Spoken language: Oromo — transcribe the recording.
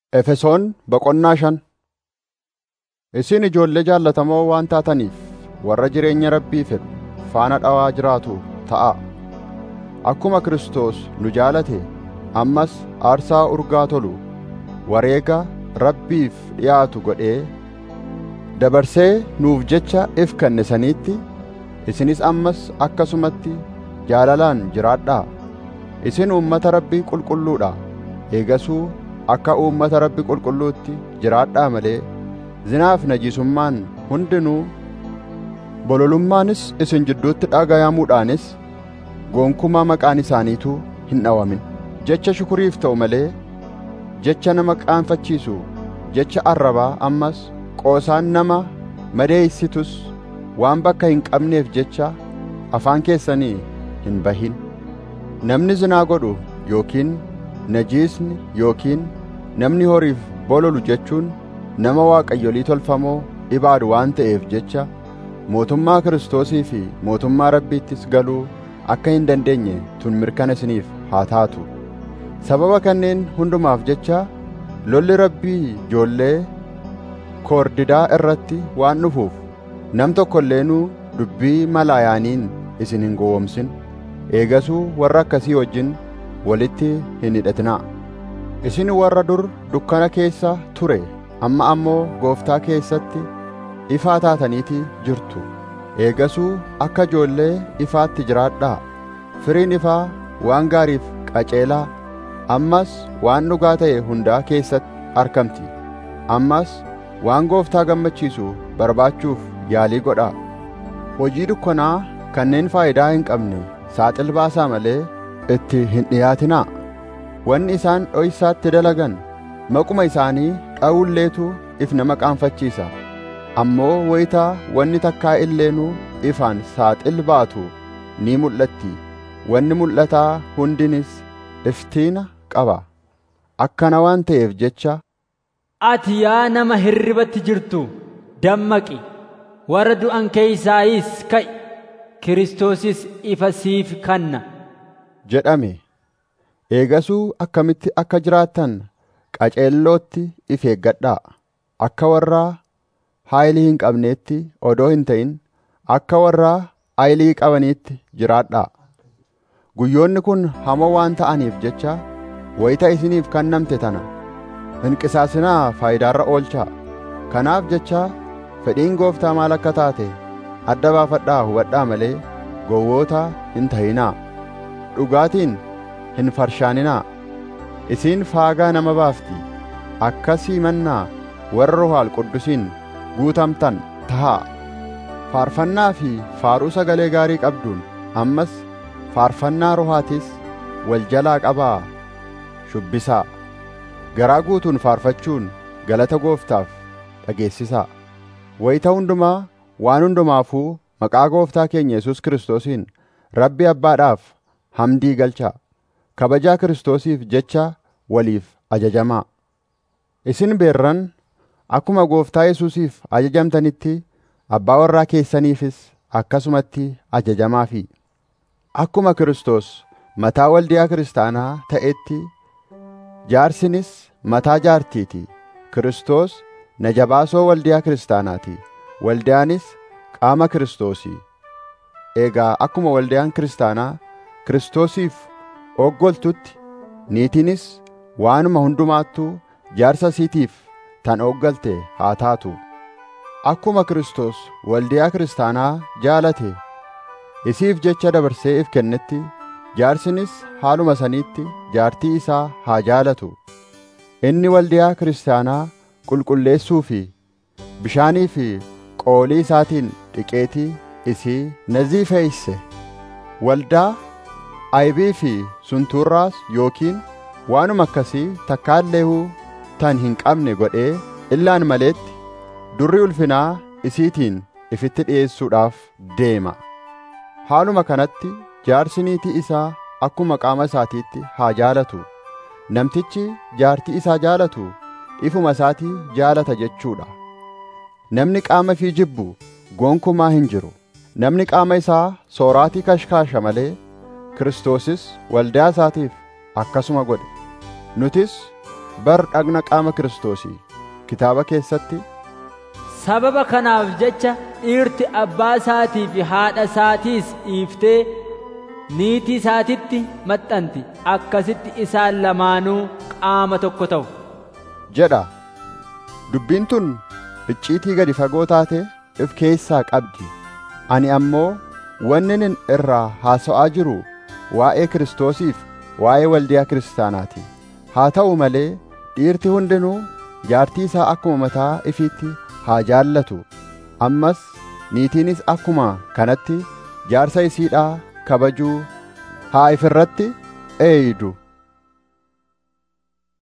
Efesoon boqonnaa shan Isin ijoollee jaallatamoo waan taataniif warra jireenya Rabbii fedhu faana dhawaa jiraatu ta'aa. Akkuma Kiristoos nu jaalate ammas aarsaa urgaa tolu wareega Rabbiif dhiyaatu godhee dabarsee nuuf jecha if kenne saniitti isinis ammas akkasumatti jaalalaan jiraadhaa. Isin uummata Rabbii qulqulluudha. Eegasuu akka uummata Rabbi qulqulluutti jiraadhaa malee zinaaf najisummaan hundinuu bololummaanis isin jidduutti dhagayamuudhaanis gonkumaa maqaan isaaniituu hin dhawamin jecha shukuriif ta'u malee jecha nama qaanfachiisu jecha arrabaa ammas qoosaan nama madeeysitus waan bakka hin qabneef jecha afaan keessanii hin bahin namni zinaa godhu yookiin najiisni yookiin namni horiif bololu jechuun nama waaqayyolii tolfamoo ibaadu waan ta'eef jecha mootummaa Kiristoosii fi mootummaa Rabbiittis galuu akka hin dandeenye tun mirkana isiniif haa taatu. Sababa kanneen hundumaaf jecha lolli Rabbii ijoollee koordidaa irratti waan dhufuuf nam tokko illeenuu dubbii malaayaaniin isin hin gowwomsin. Eegasuu warra akkasii wajjin walitti hin hidhatinaa. Isin warra dur dukkana keessa ture amma ammoo gooftaa keessatti ifaa taataniiti jirtu. Eegasuu akka ijoollee ifaatti jiraadhaa. Firiin ifaa waan gaariif qaceelaa ammas waan dhugaa ta'e hundaa keessatti argamti. Ammas waan gooftaa gammachiisu barbaachuuf yaalii godhaa. Hojii dukkanaa kanneen faayidaa hin qabne saaxil baasaa malee itti hin dhiyaatinaa. Wanni isaan dhoysaatti dalagan maquma isaanii dha'ulleetu if nama qaanfachiisa. Ammoo wayitaa wanni takkaa illeenuu ifaan saaxil baatu ni mul'atti. Wanni mul'ataa hundinis iftiina qaba. Akkana waan ta'eef jecha Ati yaa nama hirribatti jirtu dammaqi warra du'an keeysaayis ka'i Kiristoosis ifa siif kanna. jedhame. Eegasuu akkamitti akka jiraattan qaceellootti if eeggadhaa. Akka warraa haayilii hin qabneetti odoo hin ta'in akka warraa haayilii qabaniitti jiraadhaa. Guyyoonni kun hamoo waan ta'aniif jecha wayita isiniif kennamte tana hin qisaasinaa faayidaarra oolchaa. Kanaaf jecha fedhiin gooftaa maal akka taate adda baafadhaa hubadhaa malee gowwoota hin ta'inaa. Dhugaatiin hin farshaaninaa. Isiin faagaa nama baafti. Akkasii mannaa warra Ruhaal Quddusiin guutamtan tahaa. Faarfannaa fi faaruu sagalee gaarii qabduun ammas faarfannaa ruhaatis wal jalaa qabaa shubbisaa. Garaa guutuun faarfachuun galata gooftaaf dhageessisaa. Wayita hundumaa waan hundumaafuu maqaa gooftaa keenya Yesuus Kiristoosiin Rabbi Abbaadhaaf hamdii galchaa. Kabajaa Kiristoosiif jecha waliif ajajamaa. Isin beerran akkuma gooftaa Yesuusiif ajajamtanitti abbaa warraa keessaniifis akkasumatti ajajamaafi. Akkuma Kiristoos mataa waldiyaa kiristaanaa ta'etti jaarsinis mataa jaartiiti. Kiristoos na jabaasoo waldiyaa kiristaanaati. Waldiyaanis qaama Kiristoosii. Eegaa akkuma waldiyaan kiristaanaa Kiristoosiif oggoltutti niitiinis waanuma hundumaattuu jaarsa isiitiif tan oggolte haa taatu. Akkuma Kiristoos waldiyaa kiristaanaa jaalate isiif jecha dabarsee if kennetti jaarsinis haaluma saniitti jaartii isaa haa jaalatu. Inni waldiyaa kiristaanaa qulqulleessuu fi bishaanii fi qoolii isaatiin dhiqeetii isii naziifeeyse. Waldaa aybii fi suntuurraas yookiin waanuma akkasii takkaalleehuu tan hin qabne godhee illaan maleetti durri ulfinaa isiitiin ifitti dhi'eessuudhaaf deema. Haaluma kanatti jaarsi niitii isaa akkuma qaama isaatiitti haa jaalatu. Namtichi jaartii isaa jaalatu ifuma isaatii jaalata jechuudha. Namni qaama fi jibbu gonkumaa hin jiru. Namni qaama isaa sooraatii kashkaasha malee Kiristoosis waldaa isaatiif akkasuma godhe. Nutis bar dhagna qaama kiristoosii kitaaba keessatti sababa kanaaf jecha dhiirti abbaa isaatii fi haadha isaatiis dhiiftee niitii isaatitti maxxanti akkasitti isaan lamaanuu qaama tokko ta'u jedha dubbiin tun icciitii gadi fagoo taate if keessaa qabdi ani ammoo wannin irraa haasa'aa jiru waa'ee kiristoosiif waa'ee waldiyaa kiristaanaati haa ta'u malee dhiirti hundinuu jaartii isaa akkuma mataa ifiitti haa jaallatu ammas niitiinis akkuma kanatti jaarsa isiidhaa kabajuu haa ifirratti eeydu